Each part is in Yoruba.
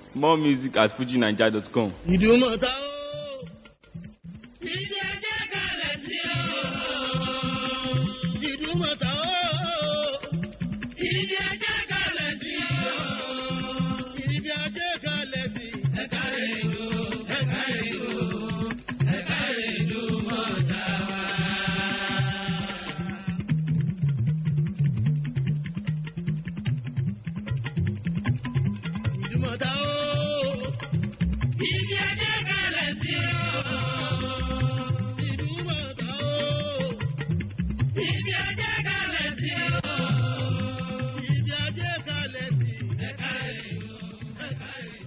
More music at fujinaija.com. ìdùmọ̀ta ó. ìdùmọ̀ta ó. ibi ajé kalẹ̀ sí ẹ̀ka rẹ̀ ìlú ẹ̀ka rẹ̀ ìlú ẹ̀ka rẹ̀ ìlú mọ̀ta wá. ìdùmọ̀ta ó. ibi ajé kalẹ̀ sí ìdùmọ̀ta ó. ibi ajé kalẹ̀ sí ibi ajé kalẹ̀ sí ẹ̀ka rẹ̀ ìlú ẹ̀ka rẹ̀ ìlú.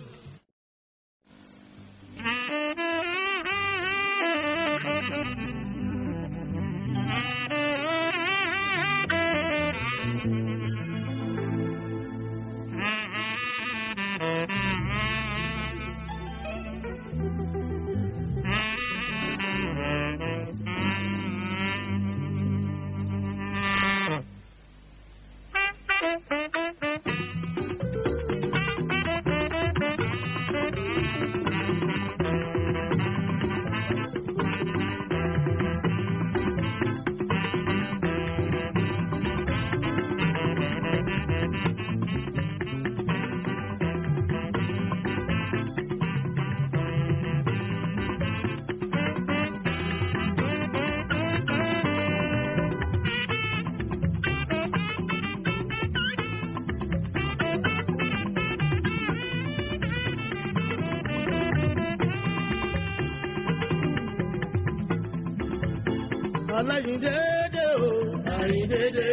aláyíndéédé o àyíndéédé.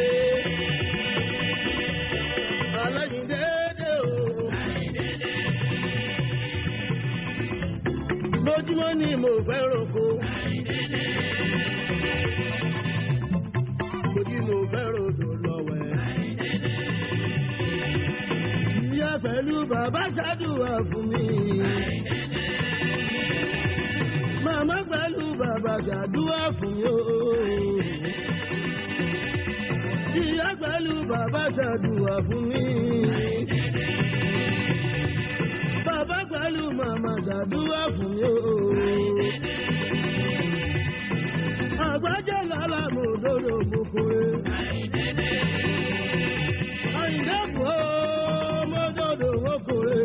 aláyíndéédé o àyíndéédé. lójúmọ́ ni mo fẹ́ roko. àyíndéédé. lójú mo fẹ́ rodò lọ́wẹ́. àyíndéédé. ìyá pẹ̀lú bàbá ṣáàdùwà fún mi. àyíndéédé màmá pẹ̀lú bàbá ṣàdúrà fún mi o. ìyá pẹ̀lú bàbá ṣàdúrà fún mi. bàbá pẹ̀lú màmá ṣàdúrà fún mi o. àgbájá lálá mo dòdò mo kórè. àyìndé kò mo dòdò mo kórè.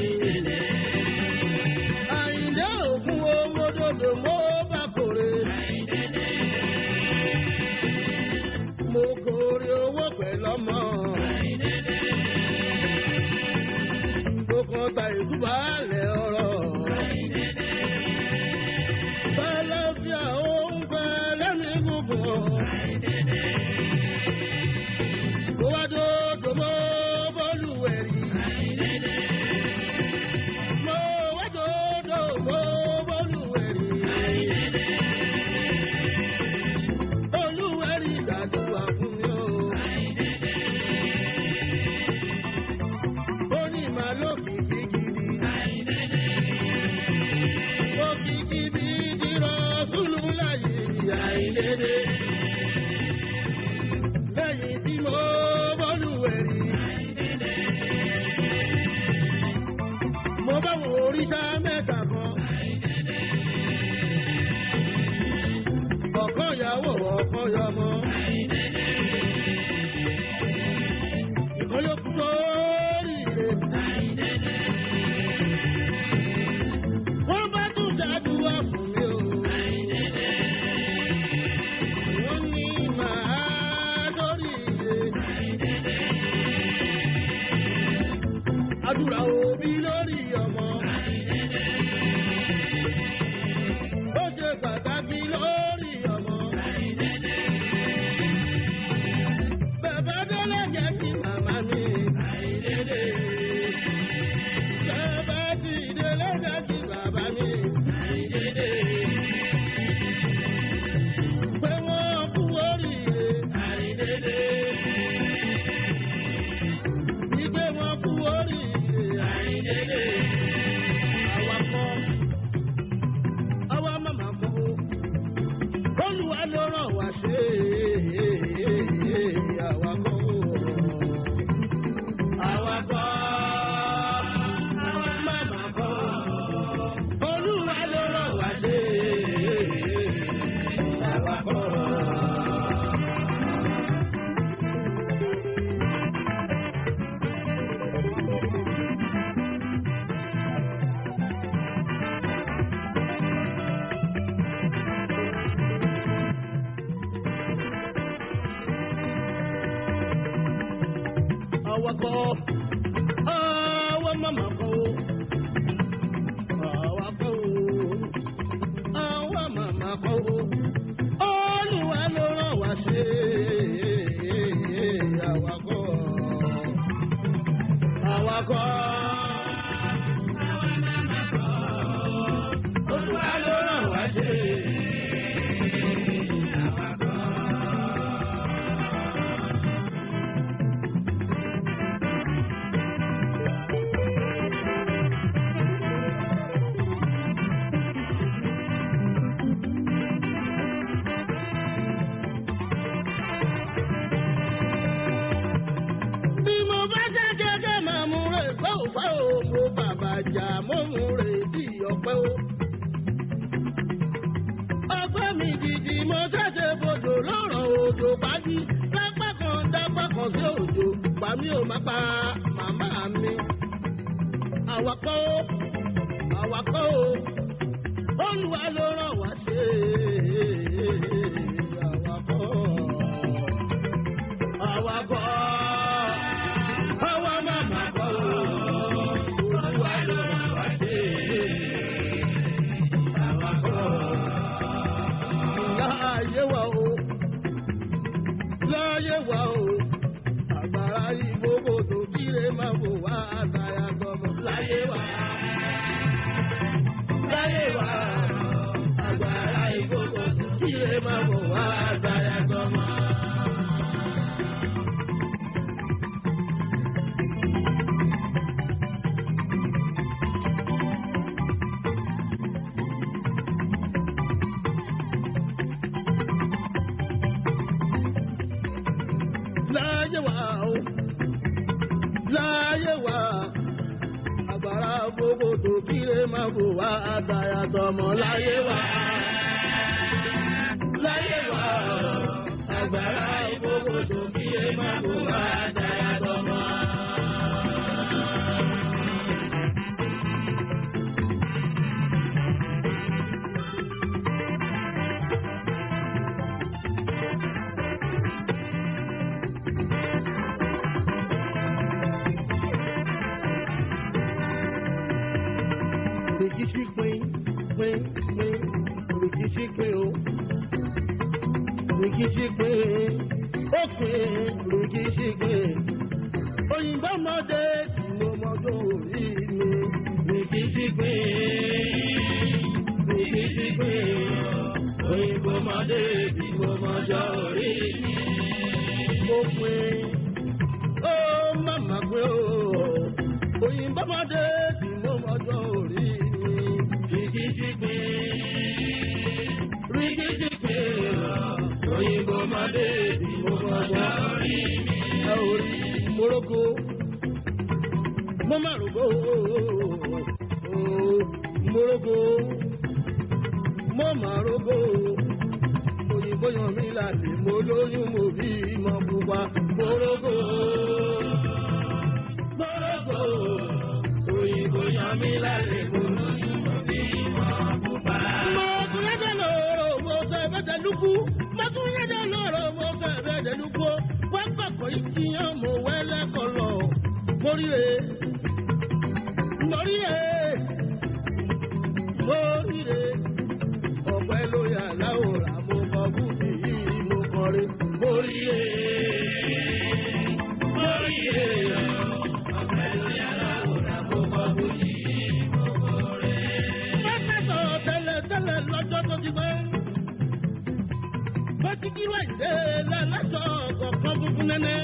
Àyìndé òkun owó dòdò mo bá kórè. Mo kórè owó pẹ̀lú ọmọ. Mo kàn ta ìdúbàálẹ̀ ọ̀rọ̀. Bẹ́lẹ̀ fi àwọn oúnjẹ lẹ́nu gúngùn. Mo wá dòdò mo bọ́lù wẹ̀rì. Mo wá dòdò mo bọ́lù wẹ̀rì. Olúwẹ̀rí ṣàdúrà fún mi o. Ó ní màá lókìkí gidi. Òkìkí bí dìrọ̀ sùlù láyé àìlédè. Lẹ́yìn tí mo bọ́lù wẹ̀rì. Mo bá wo oríṣà mẹ́ta kan. Ọ̀kan ìyàwó ọ̀kan yọmọ. Ìkan yóò kú sórí ire. Wọ́n bá tún ṣàdúrà fún mi o. Wọ́n ní màá sórí ire. Àdúrà òbí lórí ọmọ. Ó ṣe pàtàkì lórí ọmọ. Bàbá Dọ́lá jẹ́ kí màmá mi àìdédé. Bàbá ti délé jẹ́ kí bàbá mi àìdédé. Pé wọ́n kú oríire àìdédé. Ìgbé wọn kú oríire àìdédé. àbàjá mọ́mú rè bí ọ̀pẹ́ o. ọgbẹ́ mi gidi mo ṣẹ̀ṣẹ̀ bodò lọ́rọ̀ òjò pàdí dápá kan dápá kan sí òjò pàmí ò má pa màmá mi. àwakọ̀ o àwakọ̀ o olùwà ló ràn wá ṣe àwakọ̀ àwakọ̀ àwa màmá kọ̀ o olùwà ló ràn wá ṣe àwakọ̀ láàyè wa o láàyè wa o àgbàrá ìgbòho tó kíre máa bò wá àtàyà gbọmọ láyé wa láyé wa àgbàrá ìgbòho tó kíre máa bò wá àtàyà gbọmọ. láyé wa o láyé wa agbára gbogbo tó kíre máa bò wá àtàyà tọmọ láyé wa láyé wa agbára gbogbo tó kíre máa bò wá àtàyà tọmọ. Rìkíṣí pín pín pín rìkíṣí pín o. Rìkíṣí pín ó pín rìkíṣí pín. Òyìnbó mọ́dé tí mo mọ́dọ̀ orí mi. Rìkíṣí pín rìkíṣí pín. Òyìnbó mọ́dé tí mo mọ́dọ̀ orí mi. Ó pín ó màmá pín o. Òyìnbó mọ́dé tí mo mọ́dọ̀ orí mi. Rìkíṣí pín rìkíṣí pín. Òyìnbó mọ́dé tí mo mọ́dọ̀ orí mi. Ẹ ò rí Morocco mo máa rògbò Morocco mo máa rògbò òyìnbó yan mi láti mo lóyún mo bí mọ pupa Morocco Morocco òyìnbó yan mi láti mo lóyún mo bí mọ pupa. mo kún yẹ́dẹ̀ lọ́rọ̀ mo fẹ́ bẹ́tẹ̀ lukú mo kún yẹ́dẹ̀ lọ́rọ̀ mo fẹ́ bẹ́tẹ̀ lukú wọ́n gbàgbọ́ ìkíyàn mo wẹ́lẹ́ kọ lọ móríre móríre móríre ọ̀pẹ ló yà láwòrán mo kọ búbi yìí mo kọrin móríre móríre ọ̀pẹ ló yà láwòrán mo kọ búbi yìí mo kọrin. Bẹ́ẹ̀ sọ tẹ́lẹ̀ tẹ́lẹ̀ lọ́jọ́ tó ti pẹ́. Bọ́síkí wà dé lálásọ̀ kọ̀ọ̀kan funfun nẹ́nẹ́.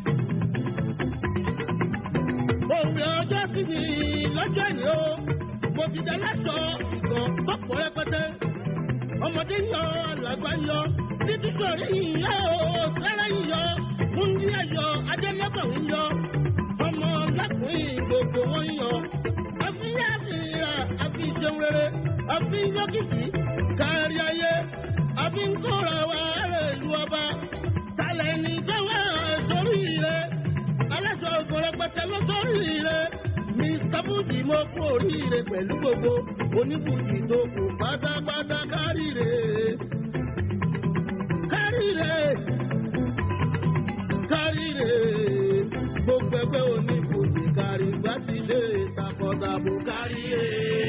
Òwe ọjọ́ sí mi lọ́jọ́ ìní o. Mo fi dá lásọ̀ ìgàn tọ́pọ̀ rẹpẹtẹ. Ọmọdé ń yọ, àlàgbà ń yọ. Títí sọ̀rí ìyá o, sẹ́rẹ̀ ń yọ. Múndíá yọ, Adélẹ́bọ̀ ń yọ. Ọmọ lákùnrin gbogbo wọn ń yọ. Àfihàn àfihàn àfihàn rere. Àfihàn yọkìtì kárí ayé. Àfihàn kóra wa rẹ̀ lu ọba. Sálẹ̀ ní gbẹ́wà sórí rẹ̀. Aláṣọ ògùnrẹ́ pẹ̀tẹ́ ló sórí rẹ̀. Mr. Fuji mo kú oríire pẹ̀lú gbogbo oníbùjì tó kù pátápátá káríire. Káríire. Káríire. Gbogbo ẹgbẹ́ oníbùjì kárí gbá ti lé takọ̀tàbò káríire.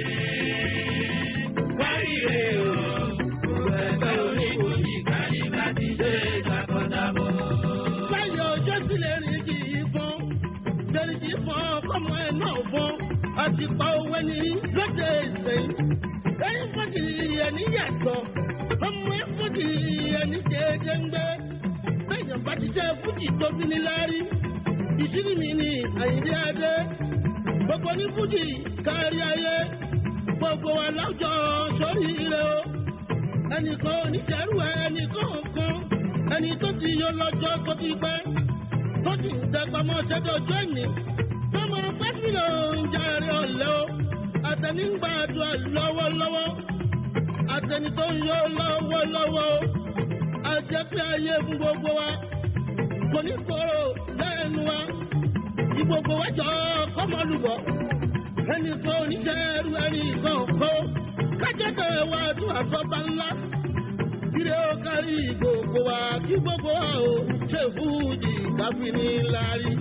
Káríire o. Gbogbo ẹgbẹ́ oníbùjì kárí gbá ti lé takọ̀tàbò. Láyọ̀ ọjọ́ sílẹ̀ rìn kì í fọ́n dẹ́rẹ́jì fún ọkọ̀mọ ẹ̀ náà fún àti pa owó ẹni lóde ìsẹ̀yìn. ẹ̀yin fọ́jì ẹni yàtọ̀ ọmọ ẹ̀ fọ́jì ẹni jẹ́jẹ́ ń gbé. bẹ́ẹ̀yàn bá ti ṣe fújì tó bí ní láárí. ìṣírí mi ni àyíndé adé. gbogbo ní fújì kárí ayé. gbogbo wa láwùjọ sórí ire o. ẹnìkan oníṣẹ́rù ẹnìkan kan ẹni tó ti yọ lọ́jọ́ tó ti pẹ́ tó sì ń dẹgbà mọ́ ṣẹ́jọ́ ọjọ́ ìní. Tọ́mọ pẹ́sìlò ń jàre ọ̀la lẹ́ o àtẹni ń gbàdúrà lọ́wọ́lọ́wọ́ àtẹni tó ń yọ lọ́wọ́lọ́wọ́ àjẹ́ pé ayé fún gbogbo wa kò ní kóró lẹ́nu wa kí gbogbo wa jọ kọ́mọlùbọ̀ ẹnì kan oníṣẹ́ ẹrú ẹnì kan kó kájẹ́kẹ́ wa tún àsọ́ba ńlá kíre ó kárí gbogbo wa kí gbogbo wa ò ṣe fújì káfíní lárí.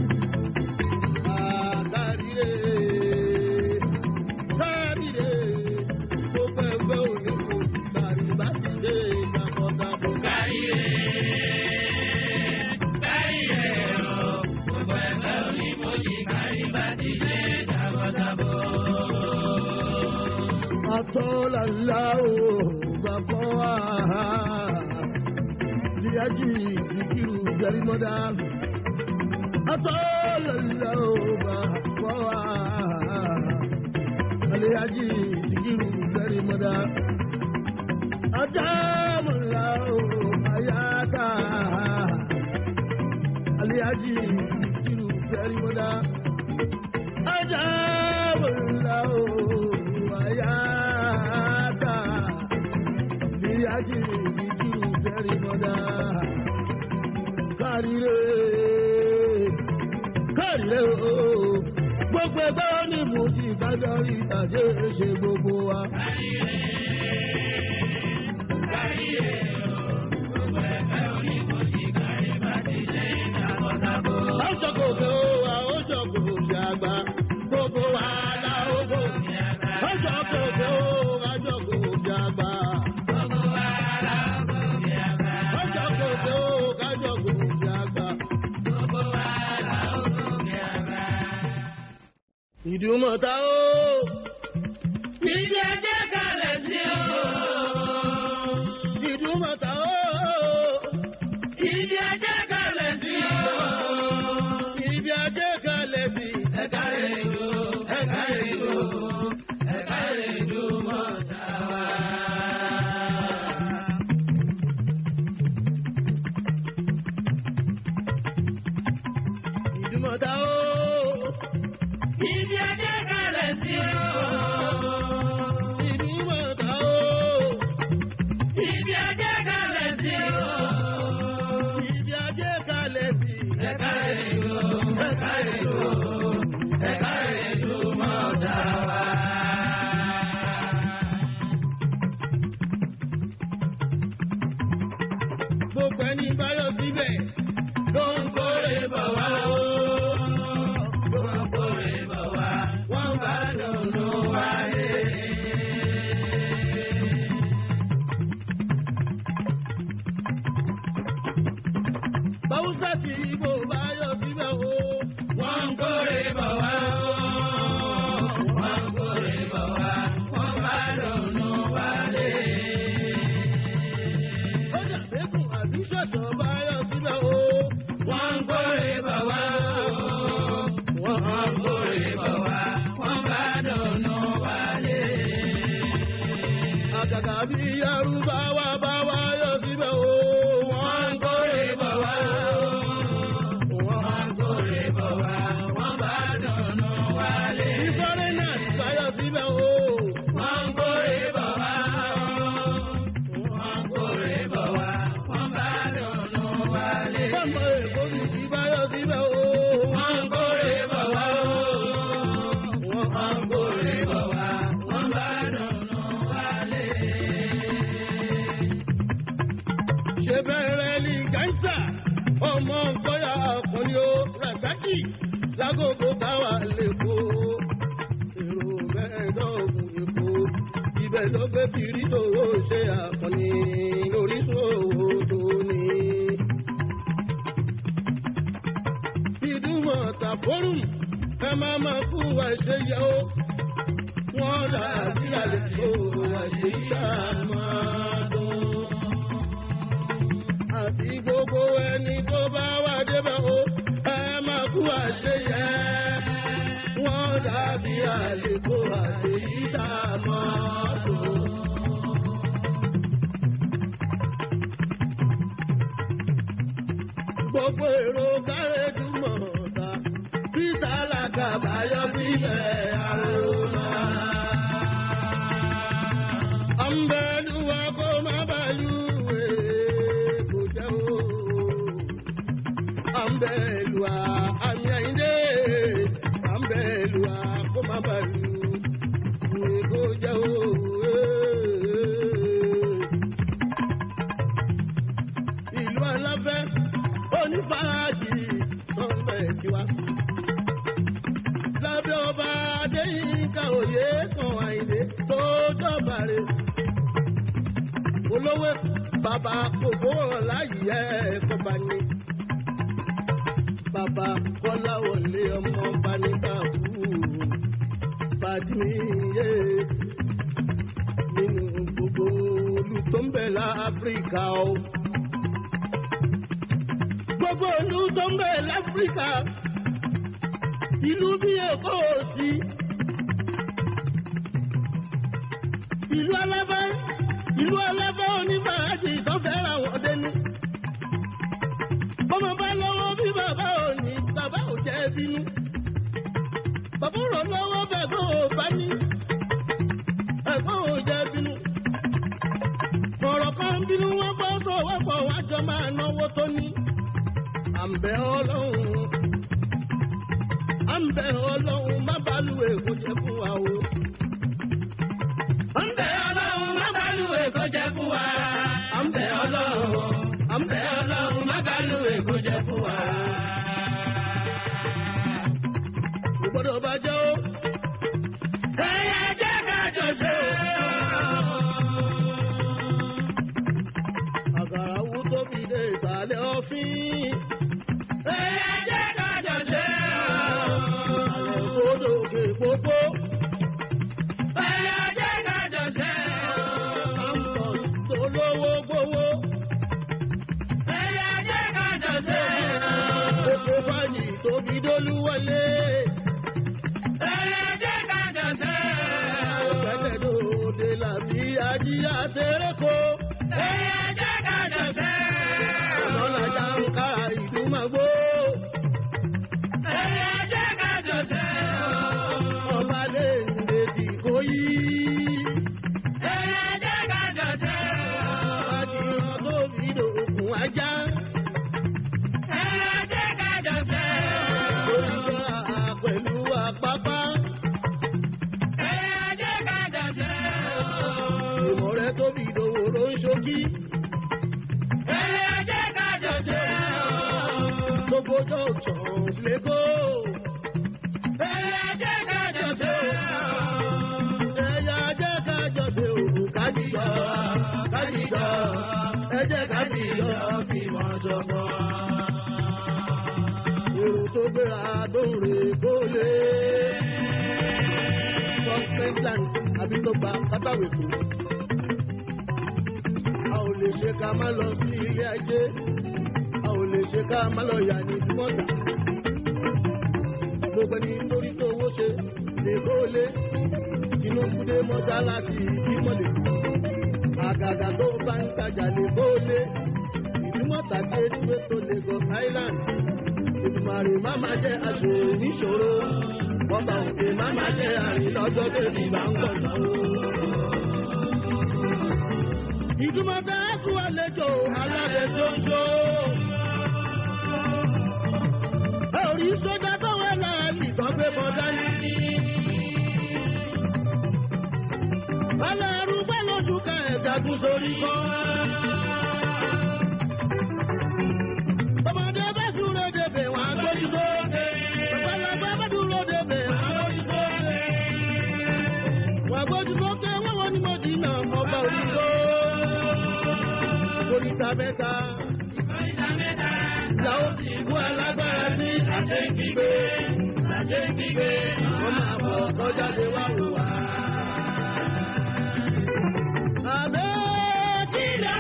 Àkàríre kárìrè gbogbo ẹgbẹ́ òní kò sí kárí bá ti dé ìdàkọ̀dàbọ̀. Káríre, káríre o, gbogbo ẹgbẹ́ onímọ̀jì kárí bá ti dé dábọ̀dábọ̀. Atọ́làlá o bàbá wa Líájì ìdíkìrù Jẹ́rìmọ́dá. Atọ́làlá o bàbá wa Líájì ìdíkìrù Jẹ́rìmọ́dá. Adámọ̀lá o Ayáta Líájì ìdíkìrù Jẹ́rìmọ́dá. Adámọ̀lá o Ayáta Líájì ìdíkìrù Jẹ́rìmọ́dá. Kárìrè kárìrè o gbogbo ẹgbẹ́ wọn ní mo ti kájọ rí ìtàjẹ́ ṣe gbogbo wa. Káríre o, gbogbo ẹgbẹ́ onímọ̀jì kárí bá ti dé dábọ̀dábọ̀. Ọjọ́ kòkè o, àwọn ọjọ́ kòkè àgbà, gbogbo wa la ó gòkè. Ọjọ́ kòkè o, àjọ kòkè àgbà. Gbogbo wa la ó gòkè àgbà. Ọjọ́ kòkè o, àjọ kòkè àgbà. Gbogbo wa la ó gòkè àgbà. Ìdúmọ̀ta o, Ibi ẹjẹ́ kalẹ̀ sí o. ìdúmọ̀ta o, Ibi ẹjẹ́ kalẹ̀ sí o. ibi ajé kalẹ̀ sí. Ẹ̀ka èlò, ẹ̀ka èlò, ẹ̀ka èlò mọ̀ta wá. Ìdúmọ̀ta o, Ibi ẹjẹ́ kalẹ̀ sí o. ìdúmọ̀ta o, Ibi ẹjẹ́ kalẹ̀ sí o. ibi ajé kalẹ̀ sí. Ẹ̀ka èlò, ẹ̀ka èlò, ẹ̀ka èlò mọ̀ta wá. Gbogbo ẹni báyọ̀ síbẹ̀ ló ń kórè bọ̀ wá o. Wọ́n kórè bọ̀ wá, wọ́n bá dùnú wáyé. Báwùsà tí Ibo báyọ̀ síbẹ̀ o. Wọ́n kórè bọ̀ wá o. Wọ́n kórè bọ̀ wá, wọ́n bá dùnú wálé. Ó dàbẹ́kùn àbí ṣọ̀ṣọ̀ báyọ̀ síbẹ̀ o. Wọ́n kórè bọ̀ wá o. Wọ́n kórè bọ̀ wá, wọ́n bá dùnú wálé. Àgàgà bí Yorùbá wà bá wáyọ̀ síbẹ̀ o. Wọ́n kórè bọ̀ wá o. Wọ́n kórè bọ̀ wá, wọ́n bá dùnú wálé. Ìfọ́rẹ́ náà báyọ̀ síbẹ̀ o. Wọ́n kórè bọ̀ wá o. Wọ́n kórè bọ̀ wá, wọ́n bá dùnú wálé. Bọ́mọ Èkó mi ti báyọ̀ síbẹ̀ o. Wọ́n kórè bọ̀ wá o. Wọ́n kórè bọ̀ wá, wọ́n bá dùnú wálé. Ṣé bẹ̀rẹ̀ ní Gáísà? Ọmọ nkọ́yà àkọ́ni o. Ràṣákì lágòkò táwa lè kó. Èrò mẹ́ẹ̀ẹ́dọ́gùn Èkó. Ibẹ̀ ló gbé kiri tòwó ṣe àkọ́ni orísun owó tó ní. Ìdúmọ̀tà fórùm ẹ máa máa kú wa ṣe yẹ o. Wọ́n rà bí àlejò wa ṣe ṣàmàdùn àti gbogbo ẹni tó bá wà débẹ̀ o ẹ máa kú àṣeyẹ. Wọ́n dàbí àlékò àṣeyíta mọ́tò. Gbogbo èrò kárẹ́dù mọ̀ọ́ta, títà làkàbáyọ sílẹ̀ àrò. ká òye kan àìlè tó jọba rè. olówó bàbá kòkó láyé ẹ̀kọ́ bá ní. bàbá kọ́lá wọlé ọmọ bá ní káàbù fàdíyé nínú gbogbo olú tó ń bẹ láfíríkà o. gbogbo olú tó ń bẹ láfíríkà ìlú bí èkó ò sí. ìlú alábẹ́ ìlú alábẹ́ onífàájì tó fẹ́ràn àwọn ọdẹ ní. bọ́mọ bá lọ́wọ́ bí bàbá ò ní bàbá ò jẹ́ bínú. bàbá rò lọ́wọ́ bẹ̀gbọ́n ò bá ní. ẹ̀gbọ́n ò jẹ́ bínú. ọ̀rọ̀ kan bínú wọn gbọ́ sọ wọ́pọ̀ wájọ máa náwó tó ní. àǹbẹ̀ ọlọ́run à ń bẹ ọlọ́run má bàálù èkó jẹ́ fún wa o. à ń bẹ ọlọ́run má bàálù èkó jẹ́ fún wa. à ń bẹ ọlọ́run à ń bẹ ọlọ́run má bàálù èkó jẹ́ fún wa. kò gbọ́dọ̀ bàjẹ́ o. ẹ̀yà jẹ́ ká jọ ṣe àgàrà wú tóbi dé ìsàlẹ̀ ọ̀fìn. ẹ̀yà jẹ́ ká jọ ṣe àlẹ́ kódò òkè pópó. ẹ̀yà jẹ́ ká jọ ṣe campus tó lówó gbówó. ẹ̀yà jẹ́ ká jọ ṣe oko fàyè tóbi dólúwọlé. ẹ̀yà jẹ́ ká jọ ṣe pẹ̀lẹ́ lóde làbí ajíyá tẹ́rẹ́kọ́. ẹ̀yà jẹ́ ká jọ ṣe ọlọ́lájà ń ká ìdúmọ̀gbó. ẹ̀yà jẹ́ ká jọ ṣe ọba lè ń lèdì kó yí. ẹ̀yà jẹ́ ká jọ ṣe àdìrán tóbi lòkun ajá. ẹ̀yà jẹ́ ká jọ ṣe oríṣà pẹ̀lú àpápá. ẹ̀yà jẹ́ ká jọ ṣe ìmọ̀ rẹ̀ tóbi lòwò ló ń ṣojí. ẹ̀yà jẹ́ ká jọ ṣe gbogbo junction lẹ́kọ́. ẹ̀yà jẹ́ ká jọ ṣe ẹ̀yà jẹ́ ká jọ ṣe òkú kájíjọ kájíjọ ẹ jẹ́ kájíjọ fi wọ́n ṣọ̀kan. èrò tó gbéra dóore kólé. Scotland àbí tó gba kátàwé kù. a ò lè ṣe ká má lọ sí ilé ajé. a ò lè ṣe ká má lọ yà ní mọ́tà. gbogbo ẹni lórí tó owó ṣe lè kólé. Tinubu dé mọ́sálásí ìdímọ̀lẹ̀. àgàgà tó bá ń tajà lè kólé. ìdúmọ̀tà dé dúró tó Lagos Island ìdùmàrè má má jẹ́ aṣọ ìníṣòro ọba òkè má má jẹ́ àrìn lọ́jọ́ bèbí bá ń gbọ̀ngàn o. ìdùmọ̀tà ẹ̀kú àlejò alábẹ́ ṣoṣo. ẹ ò rí sójà tọ́wọ́ ẹ̀ náà nìkan gbé bọ́ dání. Alárú pẹ́ lójú ká ẹ̀dágún sórí kọ́. Ọmọdé bá dúró débè wọ́n á gbójú sókè. Àgbàlagbà bá dúró débè wọ́n á gbójú sókè. Wọ́n á gbójú sókè wọ́n wọ́n ní mo dínà ọba òyìnbó. Oríta mẹ́ta. Ìyàwó sì kú alágbára sí àṣẹ ìgbígbé. Àṣẹ ìgbígbé. Wọ́n máa bọ̀ kọjá lé wá wò wá. Àbẹ́ kìlọ̀.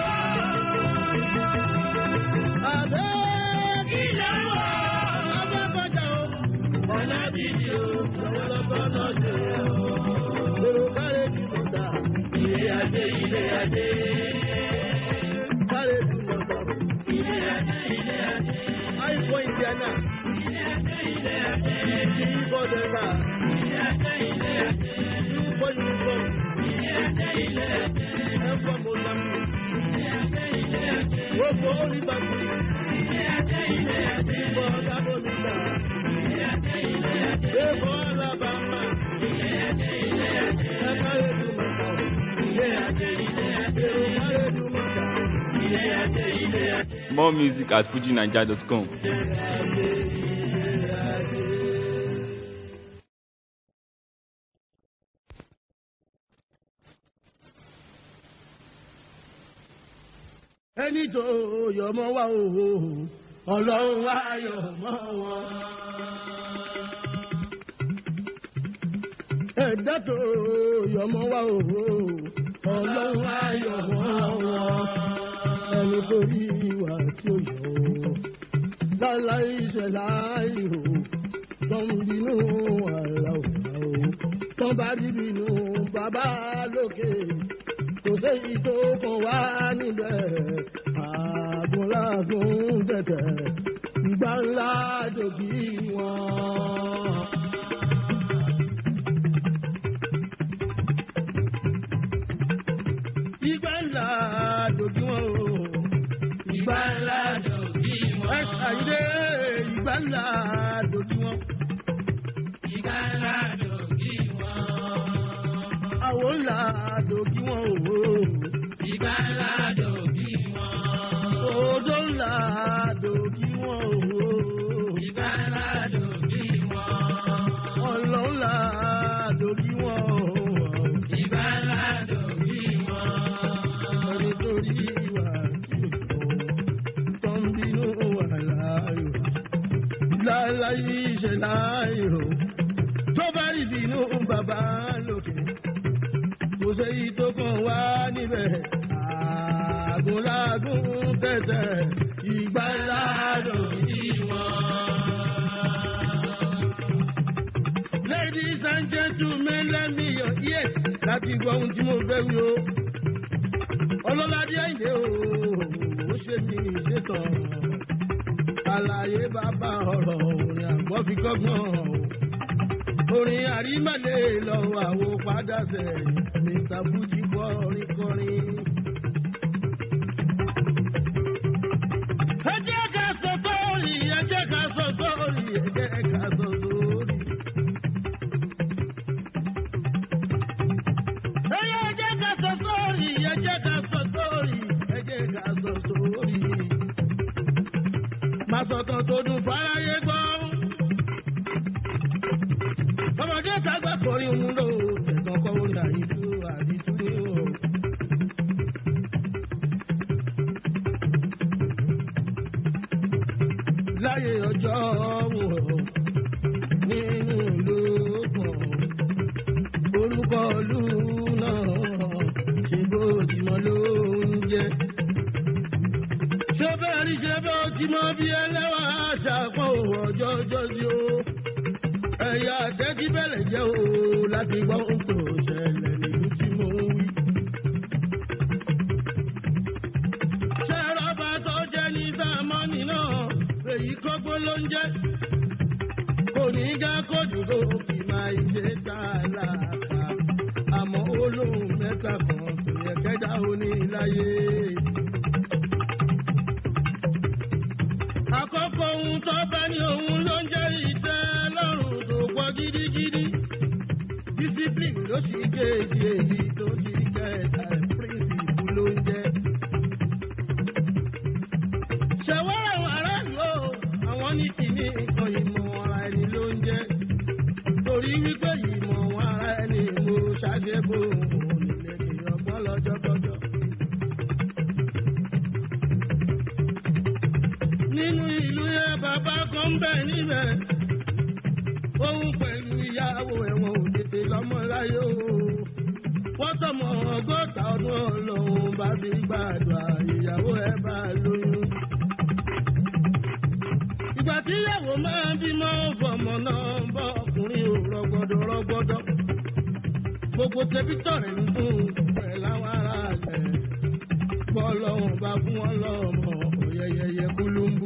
Àbẹ́ kìlọ̀. Àbẹ́ kọjá o. Ọ̀nà bìbí o. Lọ́wọ́lọ́wọ́ náà ṣe o. Èrò kárẹ̀ bí mo dà. Ilé ajé, ilé ajé. Kárẹ̀ bí mo dà. Ilé ajé, ilé ajé. Àìfọ̀ Ìdíánà. Ilé ajé, ilé ajé. Ìdí ìbọ̀dẹ̀ta. Ilé ajé, ilé ajé. Ìfọ̀ Yunifọ̀m. Ilé ajé, ilé ajé. Ẹ̀fọ́ Mozambique. Ilé ajé, ilé ajé. Gbogbo Olùbàdàn. Ilé ajé, ilé ajé. Ìfọ̀ Dábòmíta. Ilé ajé, ilé ajé. Ẹ̀fọ́ Alabama. Ilé ajé, ilé ajé. Ẹ̀kárẹ̀ Dùmọ̀tà. Ilé ajé, ilé ajé. Èrò kárẹ̀ Dùmọ̀tà. Ilé ajé, ilé ajé. More music at fujinaija.com. Ilé ajé. ẹni tó yọmọ wá òhò ọlọ́run wá yọmọ wọn. ẹ̀dá tó yọmọ wá òhò ọlọ́run wá yọmọ wọn. ẹni tó rí ìwà tí ó yọ ọ́ láláì ṣẹlẹ̀ ìhò tó ń bínú àlà òkà o tó bá rí bínú bàbá lókè kò séyìí tó kàn wá níbẹ̀ àgùnlágùn tẹ̀tẹ̀ ìgbà ńlá dòbí wọn. ìgbà ńlá dòbí wọn o ìgbà ńlá dòbí wọn. ẹ ṣàyẹ̀dẹ̀ ìgbà ńlá dòbí wọn. Ìgbà ńlá dòbí wọn. àwo ńlá dòbí wọn o. Ìgbà ńlá dòbí wọn. odò ńlá dòbí wọn o. Ìgbà ńlá dòbí wọn. ọlọ́ ńlá dòbí wọn o. Ìgbà ńlá dòbí wọn. ẹni tó rí ìwà tí ó tó ń bínú wà láàyò. láláyé ṣe láàyò. tó bá rí bínú bàbá lókè. kò séyìí tó kàn wá níbẹ̀. àgùnlágùn tẹ̀tẹ̀ ìgbà ńlá dòbí Ladies and gentlemen, let me your ears láti gbọ́ ohun tí mo fẹ́ wí o. Ọlọ́ládé Àyìndé o, ó ṣe mí ṣètàn. Àlàyé bàbá ọ̀rọ̀ orin àgbọ̀ fi kọ́gbọ́n o. Orin àrímọ̀lẹ́ lọ́wọ́ àwo padà sẹ́yìn. Mr. Fuji kọrin kọrin. Ẹ jẹ́ ká sọ sórí, ẹ jẹ́ ká sọ sórí, ẹ jẹ́ ká sọ sórí. Ẹyẹ ẹjẹ́ ká sọ sórí, ẹjẹ́ ká sọ sórí, ẹjẹ́ ká sọ sórí. Màsọ̀tàn tó dùn fáráyé gbọ́. Ọmọdé tàgbà kọrin òun lò, ẹ̀gbọ́n kọ́ orin àyíjú àdìsú ni o. Láyé ọjọ́ wò nínú ìlú kan orúkọ ìlú náà ṣe bó ti mọ ló ń jẹ. ṣé bẹ́ẹ̀ ni ṣe bó ti mọ bí ẹlẹ́wà ṣàpọ̀ ọjọ́ ọjọ́ sí o. ẹ̀yà tẹ́tí bẹ̀rẹ̀ jẹ́ o láti gbọ́ ohun tó ṣẹlẹ̀ nílùú tí mo ń wí. ṣé rọ́bà tó jẹ́ ní sàmọ́nì náà èyí kọ́gbó ló ń jẹ́ kò ní gá kójú kó kì máa ṣe tá a láàpá àmọ́ olóhùn mẹ́ta kan tó yẹ kẹ́dá òní láyé. àkọ́kọ́ ohun tó bá ní òun ló ń jẹ́ ìtẹ́ lọ́rùn tó pọ̀ gidigidi. discipline ló sì kéèjì èyí tó ti kẹta principle ló ń jẹ́. ṣẹ̀wọ́n àwọn aráàlú o àwọn ní kìíní nǹkan ìmọ̀ ara ẹni ló ń jẹ́ torí wípé ìmọ̀ wọn ara ẹni mo ṣàṣebò nílé kí ọgbọ́n lọ́jọ́ kọjọ́. nínú ìlú yẹn bàbá kan ń bẹ̀ níbẹ̀ òun pẹ̀lú ìyàwó ẹ̀wọ̀n ò tètè lọ́mọ láyé o wọ́n tọmọ ọgọ́ta ọdún ọlọ́run bá fi gbàdúrà ìyàwó ẹ̀ bá lóyún ìgbà tí ìyàwó máa ń bímọ fọmọ náà ń bọ ọkùnrin ò rọgbọdọ rọgbọdọ gbogbo tẹbítọ rẹ ń dùn pẹ láwọn ará rẹ gbọ lọhùn bá fún wọn lọmọ òyẹyẹyẹ kúlúmbú.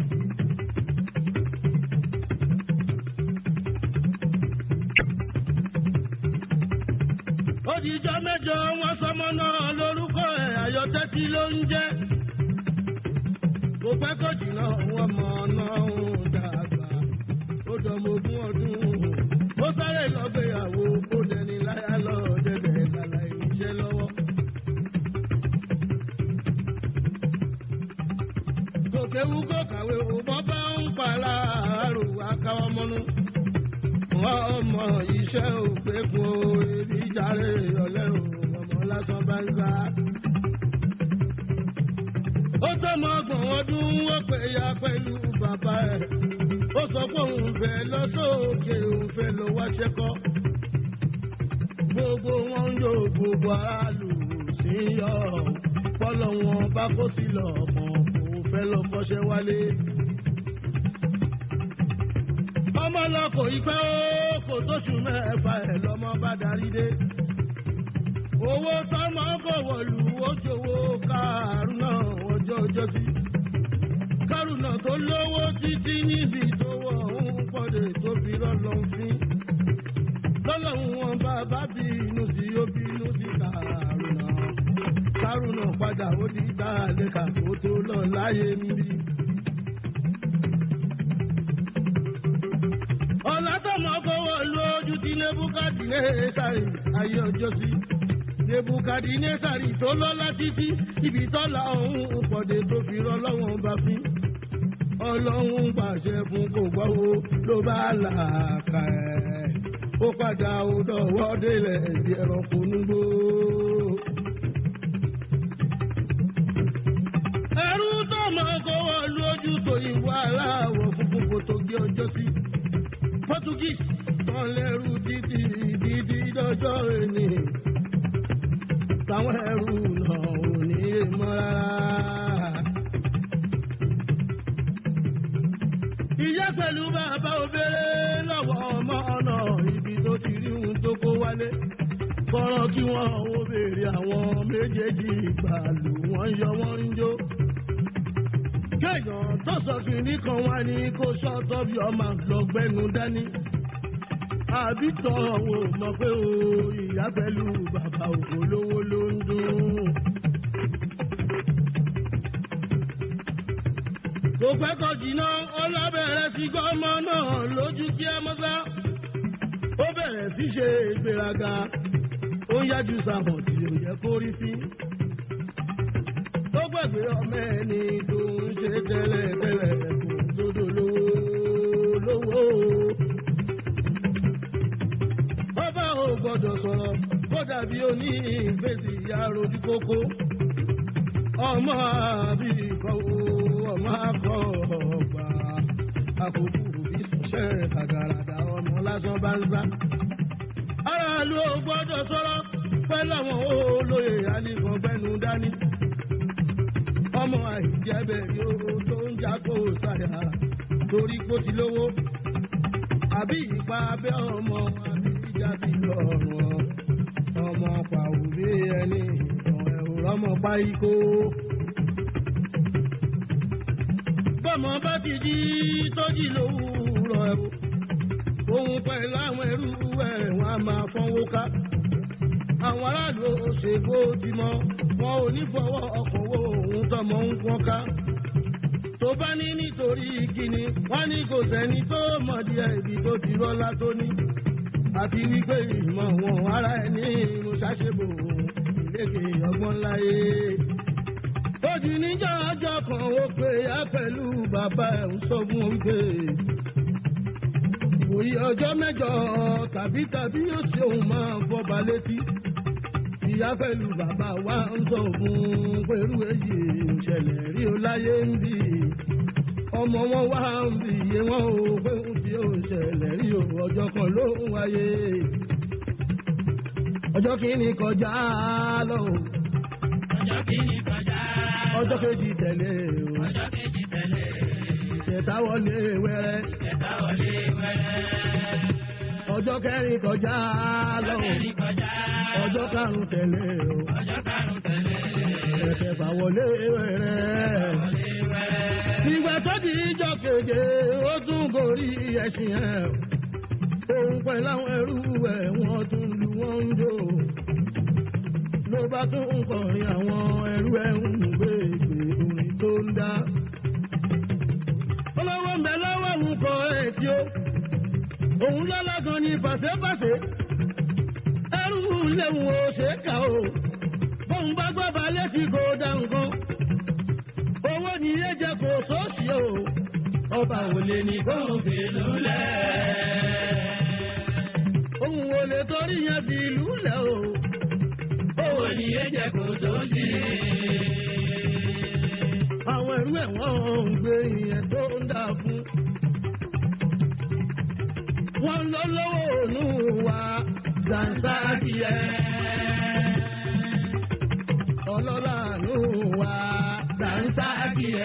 ó di ijọ́ mẹ́jọ wọn sọmọ náà lórúkọ ẹ̀ ayọ̀tẹ́tì ló ń jẹ́ kò pẹ́ kò jìnnà wọn mọ̀ náà ń dàgbà ó dọ̀mọ̀ ogún ọdún ó sáré lọ́gbéyàwó ó dẹni láyà lọ dẹ̀dẹ̀ lálá ìníṣẹ́ lọ́wọ́. kò kéwu kò kàwé òbọ̀ bá ń pa láàárọ̀ akáwọ́ mọ́nú. wọ́n mọ iṣẹ́ òpékun ebi járe ọ̀lẹ́ o ọmọ lásán bá ń sá. ó tọmọ ọgbọ̀n ọdún ó pè ya pẹ̀lú bàbá ẹ̀ ó sọ pé òun fẹ́ lọ sókè òun fẹ́ lọ wáṣẹ́ kọ́ gbogbo wọn ń yọ gbogbo aráàlú sí yọ pọlọ wọn bá kó sí lọ ọmọ kò fẹ́ lọ kọ́ṣẹ́ wálé. ọmọ lọ kò ì pẹ́ ó kò tóṣù mẹ́fà ẹ̀ lọ́mọ bá darí dé. owó tọmọ kò wọ̀lú ojòwò kárùnà ọjọ́ ọjọ́ sí. kárùnà tó lówó títí níbi tó wọ̀ ń pọ̀dé tó fi rọ́lọ́ fín lọ́lọ́run wọn bàbá bí inú sí ó bí inú sí kàrúnà kàrúnà padà ó di dáadéka tó tó lọ láyé ń bí. ọ̀làtọ̀mọ́ kọ́wọ́ lójú tí nebukadnesari ayé ọjọ́ sí nebukadnesari tó lọ́lá títí ibi tọ́lá ọ̀hún pọ̀dé tó fi rọ́ lọ́wọ́n bá fín ọlọ́run pàṣẹ fún kò gbọ́ wo ló bá là kà ẹ́ ó padà ó dọ̀wọ́ délẹ̀ ẹ̀dí ẹranko núgbó. ẹrú tó máa kọ́wọ́ lójú tó ìwà aláwọ̀ funfun kò tó gé ọjọ́ sí. portuguese tán lẹ́rú títí dídí dọ́jọ́ ẹni. táwọn ẹrú náà ò ní í mọ́ rárá. ìyá pẹ̀lú bàbá obìnrin lọ́wọ́ ọmọ ọ̀nà ibi tó ti rí ohun tó kó wálé. kọ́rọ́ kí wọ́n ó béèrè àwọn méjèèjì ìgbàlù wọ́n yọ wọ́n ń jó. kéèyàn tó sọ kìíní kan wá ní kó sọ́tọ́ bí ọmọ lọ́gbẹ́nu dání. àbí tọ́ wò mọ̀ pé o ìyá pẹ̀lú bàbá òkú lówó ló ń dún. kò pẹ́ kọ jìnnà ọlábẹ̀rẹ̀ sí gọ́mọ náà lójú kí ẹ mọ́sá. ó bẹ̀rẹ̀ sí ṣe ìgbéraga ó ń yájú sàmọ̀ tí ò yẹ kó rí sí. ó gbàgbé ọmọ ẹni tó ń ṣe tẹ́lẹ̀ tẹ́lẹ̀ kò sódò lówó lówó. ọba ò gbọ́dọ̀ sọ̀rọ̀ kó dàbí oní ìgbésí ìyá rojú kókó ọmọ àbí ìkọ̀wé ọmọ akọ ọgbà àkókò òbí sọ̀ṣẹ́ àgàràdà ọmọ lásán bá ń sá. aráàlú ò gbọ́dọ̀ sọ̀rọ̀ pẹ̀lú àwọn olóyè alìkan gbẹ́nu dání. ọmọ àìjẹ́bẹ̀ yóò tó ń jákò sáyà torí kó ti lówó. àbí ìpa abẹ́ ọmọ àbí ìjà ti lọ́rùn ọmọ pàwùrí ẹni ìtàn ẹ̀rọ ọmọ páíkó bọ́mọ bá ti jí tọ́jú lówùúrọ̀ ẹ̀rù òun pẹ̀lú àwọn ẹrú ẹ̀ wọ́n á máa fọ́nwó ká. àwọn aráàlú ṣègbó ti mọ wọn ò ní fọwọ́ ọkọ̀ wo òun tọmọ ń pọ́n ká. tó bá ní nítorí kíni wọ́n ní kò sẹ́ni tó mọ̀ díẹ̀ ibi tó ti rọ́lá tó ní. àti wípé ìmọ̀ wọn ara ẹ̀ ní mo ṣàṣebò ìlékè ọgbọ́n láyé ojú níjà ọjọ́ kan ó pé ya pẹ̀lú bàbá ẹ̀ ń sọ fún wípé òye ọjọ́ mẹ́jọ tàbí tàbí yóò ṣe òun máa fọba létí ìyá pẹ̀lú bàbá wa ń sọ fún pẹ̀lú èyí ìṣẹ̀lẹ̀ rí o láyé ń bì ọmọ wọn wá ń bì iye wọn ò pé ń fi ó ṣẹlẹ̀ rí o ọjọ́ kan ló ń wáyé ọjọ́ kìíní kọjá lọ ọjọ́ kìíní kọjá. ọjọ́ kejì tẹ̀lé o ọjọ́ kejì tẹ̀lé. ìṣẹ̀ta wọlé wẹ́rẹ́ ìṣẹ̀dá wọlé wẹ́rẹ́. ọjọ́ kẹrin kọjá lọ ọjọ́ kẹrin kọjá. ọjọ́ karùn-ún tẹ̀lé o ọjọ́ karùn-ún tẹ̀lé. ẹ̀kẹfà wọlé wẹ́rẹ́. wọlé wẹ́rẹ́. ìgbà tó di ìjọ keje ó tún gorí ẹṣin ẹ̀ òun pẹ̀lú àwọn ẹrú ẹ̀ wọ́n tún lu wọ́n ń jó ló bá tún ń kọrin àwọn ẹrú ẹ̀ ń gbé ìgbé orin tó ń dá. olówó ń bẹ lọ́wọ́ òun kọ ẹ̀ tí ó òun lọ́lọ́gan ní fàṣẹ́fàṣẹ́ ẹrú léwu ó ṣe é kà ó bóun bá gbọ́ balẹ̀ tí kò dá nǹkan owó ni yé jẹ kó sóòsì o ọba ò lè ní kóun fi lulẹ̀ òun ò lè torí yẹn fi lulẹ̀ o owó ni yé jẹ kó tó ṣe. mọ́lẹ̀ wọ́n ń gbé ìyẹn tó ń dà fún. wọ́n lọ lọ́wọ́ ònú wa dànsáàkìyẹ. ọlọ́lá nù wa dànsáàkìyẹ.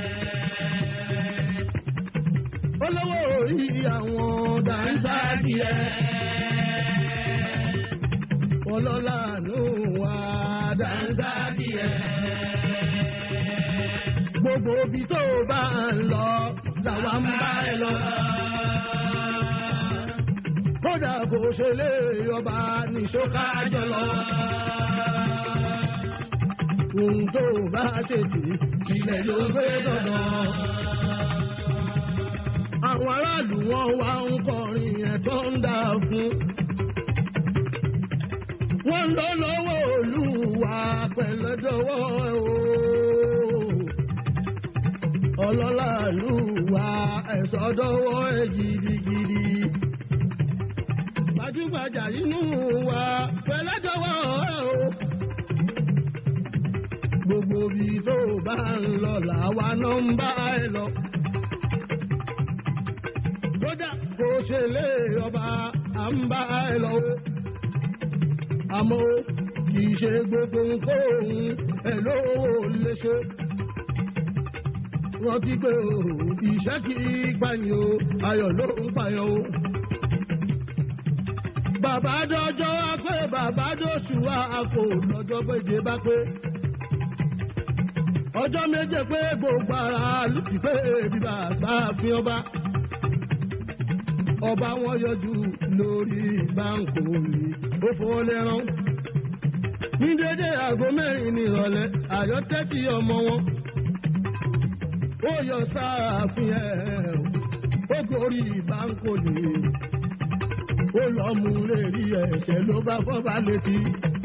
olówó orí àwọn dànsáàkìyẹ. ọlọ́lá nù wa dànsáàkìyẹ. gbogbo ibi tó bá ń lọ làwa ń bá ẹ lọ kódà kò ṣe lé ọba nìṣó kájọ lọ. ohun tó bá ṣe tì ilẹ̀ ló gbé dandan. àwọn aráàlú wọn wá ń kọrin yẹn tó ń dà fún. wọ́n lọ lọ́wọ́ olúwa pẹ̀lẹ́dọ́wọ́ o. ọlọ́lá ìlú wa ẹ̀sọ́ dọ́wọ́ ẹ̀ gidigidi gbajúgbajà inú wa pẹ̀lẹ́dọ̀wọ́ o. gbogbo ibi tó bá ń lọ làwa náà ń bá ẹ lọ. kódà kò ṣe lé ọba à ń bá ẹ lọ o. àmọ́ kì í ṣe gbogbo nǹkan ẹ̀ lówó léṣe. rántí pé o ìṣẹ́ kì í gbàyàn o ayọ̀ ló ń pààyàn o bàbá dọjọ́ wá pé bàbá dọ̀sù wá àpò lọ́jọ́ péje bá pé. ọjọ́ méje pé gbogbo ara lùtì pé bíbá bá fi ọba. ọba wọn yọjú lórí báńkò rí ó fọwọ́ lẹ́rán. ní dédé aago mẹ́rin ní ìrọ̀lẹ́ àyọ́tẹ́tì ọmọ wọn. ó yọ sáàfin ẹ̀ ó gorí báńkò lè ó lọ mú lérí ẹ̀ṣẹ̀ ló bá fọ́ba létí.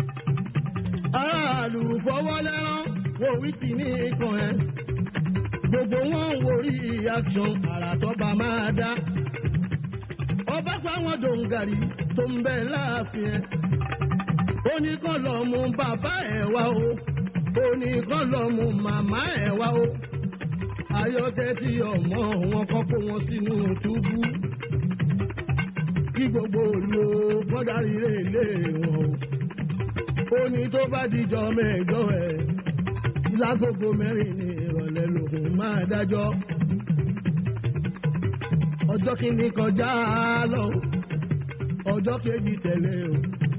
aráàlú fọwọ́ lẹ́rán wo wíkì ní ikàn ẹ̀. gbogbo wọn ń worí action àràtọ́ba máa dá. ọba fáwọn dòǹgàrí tó ń bẹ láàfin ẹ̀. ó ní kán lọ mú bàbá ẹ̀ wá o. ó ní kán lọ mú màmá ẹ̀ wá o. ayọ́tẹ́ tí ọmọ wọn kọ́ kó wọn sínú túbú kí gbogbo òlu kọ́dárí lè lé wọn o. ó ní tó bá dijọ́ mẹ́jọ ẹ̀ lágogo mẹ́rin ní ìrọ̀lẹ́ lòun máa dájọ́. ọjọ́ kìíní kọjá lọ ọjọ́ kejì tẹ̀lé o.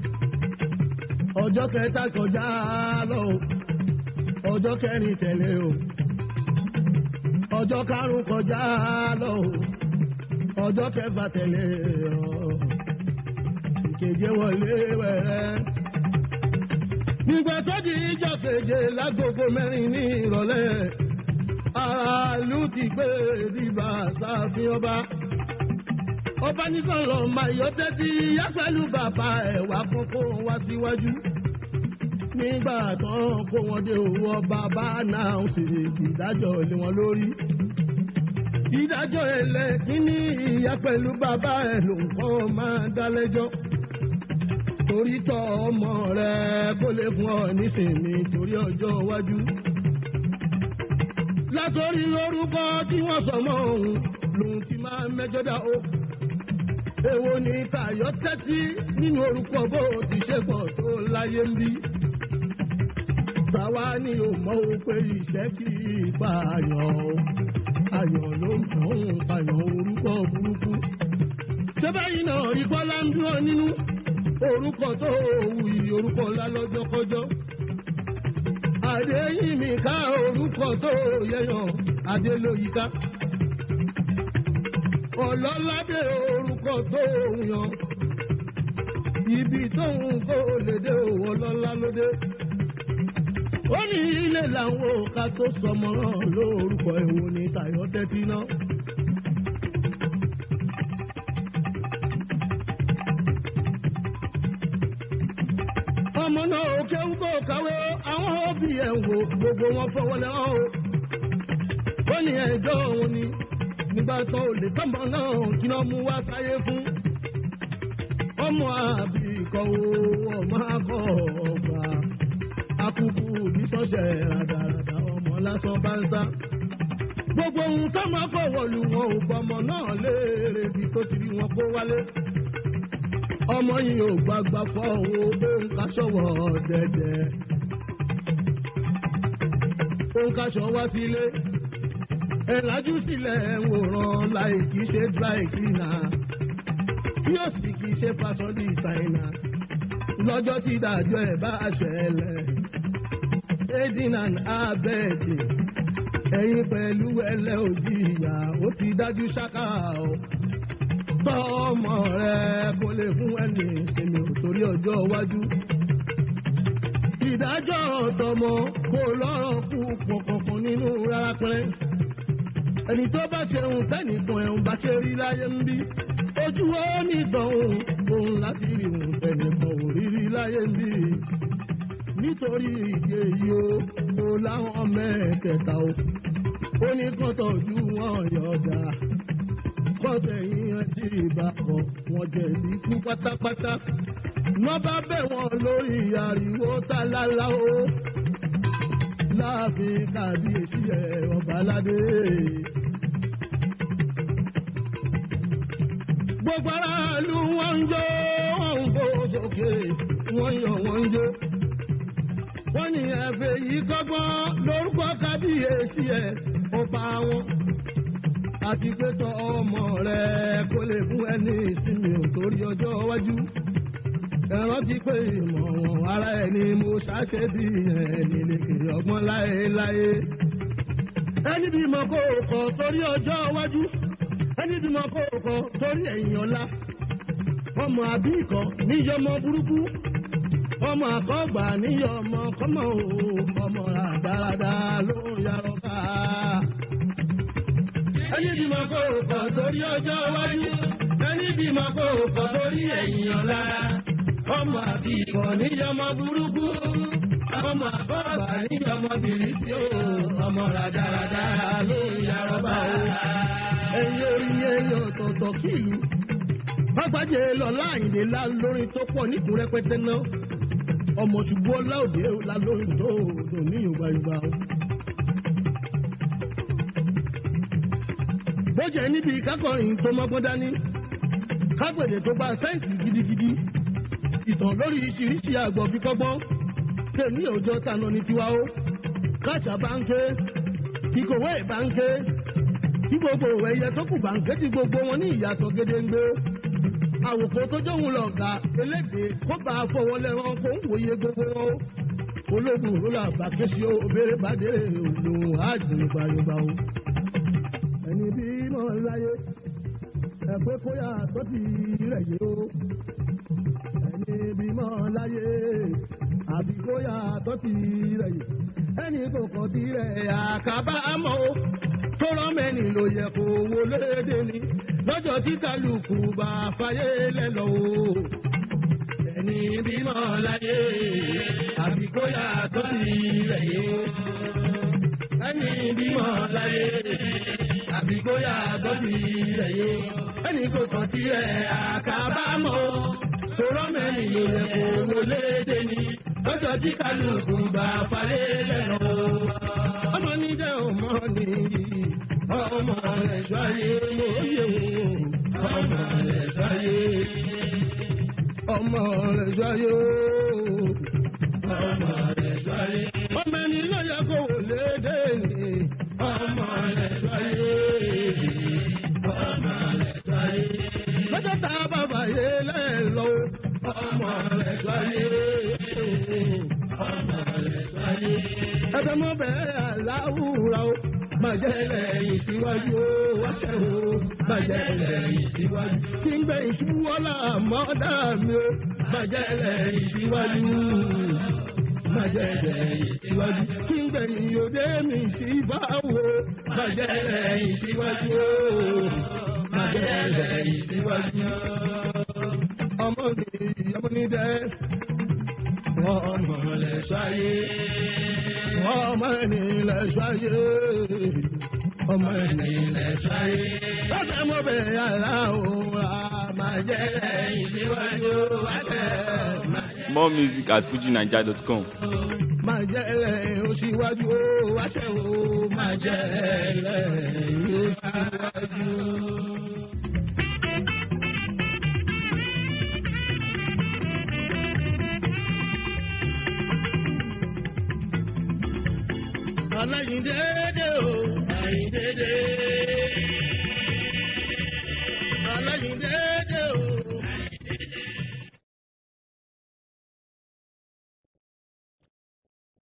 ọjọ́ kẹta kọjá lọ ọjọ́ kẹrin tẹ̀lé o. ọjọ́ karùn-ún kọjá lọ ọjọ́ kẹfà tẹ̀lé ọ ìkeje wọlé wẹ̀rẹ́. nígbà tó di ìjọ keje lágogo mẹ́rin ní ìrọ̀lẹ́ aráàlú ti gbé bíbá sáfin ọba. ọba nìkan lọ máa yọ tẹ́tí yá pẹ̀lú bàbá ẹ̀ wá kókó wá síwájú. nígbà tán kó wọn dé owó bàbá náà sì ìdájọ́ lé wọn lórí ìdájọ́ ẹlẹ́kíní ìyá pẹ̀lú bàbá ẹ̀ ló ń kọ́ máa dá lẹ́jọ́. torí tọ́ ọmọ rẹ kó lè fún ọ nísìnyí torí ọjọ́ iwájú. látòrí orúkọ tí wọ́n sọ mọ́ òun lòun ti máa mẹ́jọ dá o. èwo ni tàyọ̀ tẹ́tí nínú orúkọ bó ti ṣe pọ̀ tó láyé ń bí. Tàwa ni ò mọ̀ ó pé ìṣẹ́ kì í pààyàn o ayọ̀ ló ń tàn ń pààyàn orúkọ burúkú. ṣé báyìí náà rí bọ́lá ń dúró nínú orúkọ tó wù yí orúkọ ńlá lọ́jọ́kọ́jọ́. Adéyìnmí ká orúkọ tó yẹyàn Adélóyìíká. Ọlọ́ládé orúkọ tó yàn. Ibi tóun kò lè dé òun ọlọ́lá lóde ó ní ilé làwọn òka tó sọmọ náà lórúkọ èwo ní tayọ tẹ́tí náà. ọmọ náà ò kéwú kó kàwé àwọn òbí ẹ̀ wò gbogbo wọn fọwọ́ lẹ́wọ̀n o. ó ní ẹjọ́ òun ni nígbà tó lè tọ́mọ náà kí wọ́n mú wá sáyé fún. ọmọ àbí ikọ̀ o ọmọ akọ̀ ọgbà akuku bí sọ́sẹ̀ ràdàràdà ọmọ lásán bá ń sá. gbogbo ohun tó máa fọwọ́ lu wọn ò gbọmọ náà léèrè bí tó ti rí wọn kó wálé ọmọ yìí ò gbàgbà fọ owó òun ká ṣọwọ́ dẹ́dẹ́ òun ká ṣọ wá sílé ẹ̀ lájú sílẹ̀ ń wòran láì kìí ṣe dry cleaner tí ó sì kìí ṣe fashion designer lọ́jọ́ tí ìdájọ́ ẹ̀ bá ṣẹlẹ̀ aiding and abetting ẹ̀yin pẹ̀lú ẹlẹ́ òjì ìyá ó ti dájú ṣáká o tọ́ ọmọ rẹ kó lè fún ẹni ìsinmi torí ọjọ́ iwájú ìdájọ́ ọ̀dọ́mọ kò lọ́rọ̀ kú pọ̀kọ̀kan nínú rárá pẹ́rẹ́ ẹni tó bá ṣeun tẹ́nìkan ẹ̀hún bá ṣe rí láyé ń bí ojú ó ní ìtọ̀hún òun láti rí òun tẹ́nìkan ò rí rí láyé ń bí nítorí ìdí èyí o kò láwọn mẹ́ẹ̀kẹta o ó ní kán tọ́jú wọn yọ̀ọ̀dà kọ́tẹ̀yìn ẹtì ìbákọ̀ wọn jẹ̀bi kú pátápátá wọ́n bá bẹ̀ wọ́n lórí ariwo tálálá o láàfin kábíyèsí ẹ̀ ọba aládé. gbogbo aráàlú wọn ń jó wọn ń bó sókè wọn yàn wọn ń jó. wọ́n ní ẹ̀fẹ̀ yìí kọ́gbọ́n lórúkọ kábíyèsí ẹ̀ ọba wọn. àti pé tọ́ ọmọ rẹ̀ kó lè fún ẹni ìsinmi òtórí ọjọ́ iwájú ẹ̀rán ti pé ìmọ̀ ara ẹ̀ ni mo ṣàṣẹ bí ẹni lè kiri ọgbọ́n láéláé. ẹni bí mo kó kọ torí ọjọ́ iwájú ẹni bí mo kó kọ torí ẹ̀yìn ọ̀la. ọmọ àbí ikọ̀ níyọmọ burúkú ọmọ àkọ́gbà níyọmọ kọ́mọ o ọmọ àdáradá ló ń yarọ ká. ẹni bí mo kó kọ torí ọjọ́ iwájú ẹni bí mo kó kọ torí ẹ̀yìn ọ̀la ọmọ àbí ikọ̀ níyọmọ burúkú ọmọ àbọ̀bà níyọmọ bìrìsì o ọmọ ràdàràdà ló ń yarọba o. ẹ̀yin orí ẹ̀yin ọ̀tọ̀ọ̀tọ̀ kìlú bàgbàjẹ́ lọ́la àyìnlé la lórin tó pọ̀ níkùn rẹpẹtẹ náà ọmọ ṣùgbọ́n ọláòdè la lórin tó dùn ní yorùbá yorùbá o. bó jẹ́ níbi kákọrin tó mọ́gbọ́n dání kágbèdè tó bá sáyẹ̀nsì gidigidi ìtàn lórí ìṣiríṣi àgbọ̀ fi kọ́gbọ́n tèmi òjò tànà ní tiwa ó káṣà bá ń ké ìkòwé bá ń ké tí gbogbo ẹyẹ tó kù bá ń ké tí gbogbo wọn ní ìyàtọ̀ gédéńgbé àwòkọ́ tó jóun lọ ga eléde kó bá a fọwọ́ lẹ́rán kó ń wòye gbogbo wọn ó ológun òrùlà bàkẹ́sì ó òbèrè bàdé òun àjùn gbayọba ó ẹni bí mọ̀ láyé ẹ̀pẹ́ kóyà tó ti rẹ̀ yé ó ẹni bímọ láyé àbíkóyà tó ti rẹ̀ yìí ẹni kò kọ́ ti rẹ̀ àkábàámọ̀ o tó rọ́mẹ́ni ló yẹ kó wo léde ni lọ́jọ́ tí kálukú bá fàyè lẹ́lọ́ o. ẹni bímọ láyé àbíkóyà tó ti rẹ̀ yìí ẹni bímọ láyé àbíkóyà tó ti rẹ̀ yìí ẹni kò kọ́ ti rẹ̀ àkábàámọ̀ o tòrọ mẹ́rin ló yẹ kó wọlé dé ní lọ́jọ́ tí kálukú bá falẹ̀ lẹ́nu. ọmọ níjẹ́ ọmọ nìyí ọmọ rẹ̀ ṣáyé lóye ọmọ rẹ̀ ṣáyé ọmọ rẹ̀ ṣáyé ọmọ rẹ̀ ṣáyé. ọmọ ẹni ló yẹ kó wọlé dé ní ọmọ rẹ̀ ṣáyé ọmọ rẹ̀ ṣáyé. lọ́jọ́ tá a bá bàyè lẹ́ẹ̀lọ́ ọmọ rẹ̀ ṣáyé ọmọ rẹ̀ ṣáyé. ẹbẹ̀ mọ́ bẹ́ẹ̀ aláwùrọ̀ o bàjẹ́ lẹ́yìn síwájú o wáṣẹ́ o bàjẹ́ lẹ́yìn síwájú. kí n gbẹ ìṣúwọ́lá mọ́dà mi o bàjẹ́ lẹ́yìn síwájú bàjẹ́ lẹ́yìn síwájú. kí n gbẹ ìyòdè mi sí báwo bàjẹ́ lẹ́yìn síwájú o bàjẹ́ lẹ́yìn síwájú ọmọ mi ọmọ mi dẹ. ọmọ lẹ ṣayé. ọmọ ẹni lẹ ṣayé. ọmọ ẹni lẹ ṣayé. lọ́sẹ̀ mo bẹ̀ yàrá òun a máa jẹ́ lẹ́yìn síwájú. wáṣẹ̀ máa jẹ́ More music at fujinaija.com. máa jẹ́ ẹlẹ́ oṣìwájú ó wáṣẹ́ ó máa jẹ́ ẹlẹ́ oṣìwájú. aláyíndéédé o àyíndéédé.